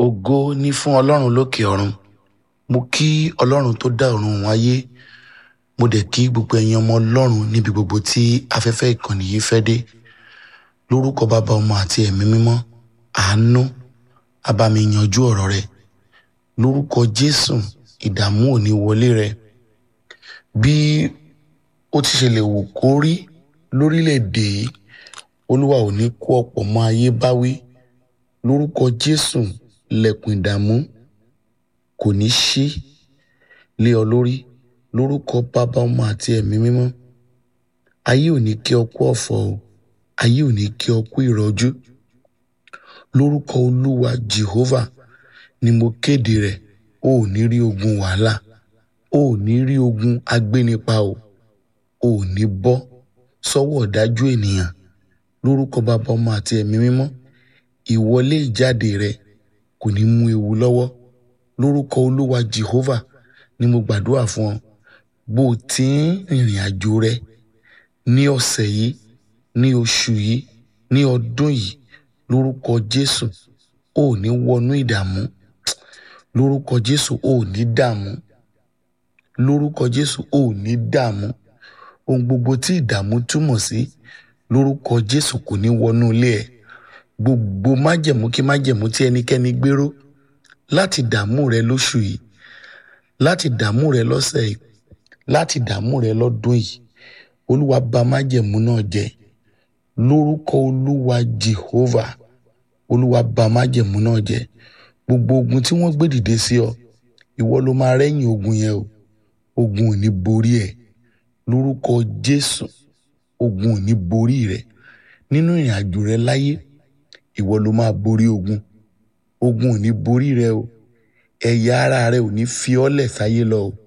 ògo ní fún ọlọ́run lókè ọ̀run mo kí ọlọ́run tó dá ọ̀run òun ayé mo dẹ̀ kí gbogbo ẹ̀yin ọmọ ọlọ́run níbi gbogbo tí afẹ́fẹ́ ìkànnì yìí fẹ́ dé lórúkọ bàbá ọmọ àti ẹ̀mí mímọ́ àánú abami yanjú ọ̀rọ̀ rẹ lórúkọ jésù ìdààmú ò ní wọlé rẹ bí ó ti ṣe lè wù kó rí lórílẹ̀‐èdè yìí olúwa ò ní kó ọ̀pọ̀ mọ́ ayé báwí lórúkọ jésù lẹ̀kùn ìdààmú kò ní ṣí lé ọ lórí lórúkọ bàbá ọmọ àti ẹ̀mí mímọ́ ayé ò ní kí ọ kú ọ̀fọ̀ o ayé ò ní kí ọ kú ìrọ́jú lórúkọ olúwa jehovah ni mo kéde rẹ̀ o ò ní rí ogun wàhálà o ò ní rí ogun agbénipa o o ò ní bọ́ sọ́wọ́ ọ̀dájú ènìyàn lórúkọ bàbá ọmọ àti ẹ̀mí mímọ́ ìwọlé ìjáde rẹ kò ní mú ewu lọ́wọ́ lórúkọ olúwa jehovah ni mo gbàdúrà fún ọ bó o ti ń rìnrìn àjò rẹ ní ọ̀sẹ̀ yìí ní oṣù yìí ní ọdún yìí lórúkọ jésù o ò ní wọnú ìdààmú lórúkọ jésù o ò ní dààmú lórúkọ jésù o ò ní dààmú ohun gbogbo tí ìdààmú túmọ̀ sí lórúkọ jésù kò ní wọnú ilé ẹ gbogbo májẹ̀mú kí májẹ̀mú tí ẹnikẹ́ni gbéró láti dààmú rẹ lóṣù yìí láti dààmú rẹ lọ́sẹ̀ yìí láti dààmú rẹ lọ́dún yìí olúwa bà májẹ̀mú náà jẹ́ lórúkọ olúwa jehovah olúwa bà májẹ̀mú náà jẹ́ gbogbo ogun tí wọ́n gbé dìde sí ọ ìwọ ló máa rẹ́yìn ogun yẹn o ogun ò ní borí ẹ lórúkọ jésù ogun ò ní borí rẹ nínú ìrìn àjò rẹ láyé ìwọ ló máa borí ogun ogun ò ní borí rẹ o ẹ̀yà ara rẹ ò ní fi ọ́ lẹ̀ sáyé lọ o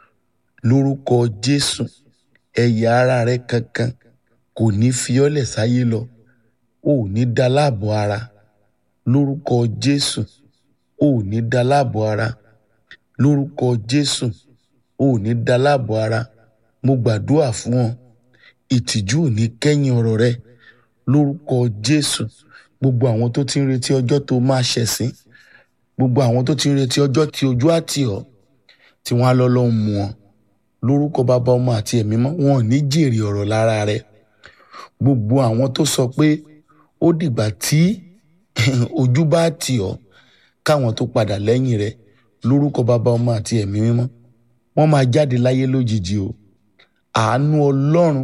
lórúkọ jésù ẹ̀yà ara rẹ kankan kò ní fi ọ́ lẹ̀ sáyé lọ o ò ní da láàbò ara lórúkọ jésù o ò ní da láàbò ara lórúkọ jésù o ò ní da láàbò ara mo gbàdúrà fún ọ ìtìjú ò ní kẹ́yìn ọ̀rọ̀ rẹ lórúkọ jésù gbogbo àwọn tó ti ń retí ọjọ́ tó máa ṣẹ̀sín gbogbo àwọn tó ti ń retí ọjọ́ tí ojú àti ọ̀ tí wọ́n á lọ́ lọ́ mú ọ lórúkọ bàbá ọmọ àti ẹ̀mí mọ́ wọn ò ní jèrè ọ̀rọ̀ lára rẹ gbogbo àwọn tó sọ pé ó dìgbà tí ojú bá tì ọ́ káwọn tó padà lẹ́yìn rẹ lórúkọ bàbá ọmọ àti ẹ̀mí mímọ́ wọ́n máa jáde láyé lójijì o àánú ọlọ́run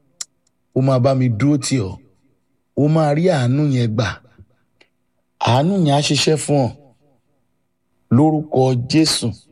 ó máa bá mi dúró tì ọ́ ó máa rí àánú yẹn gbà àánú yẹn á ṣiṣẹ́ fún ọ lórúkọ jésù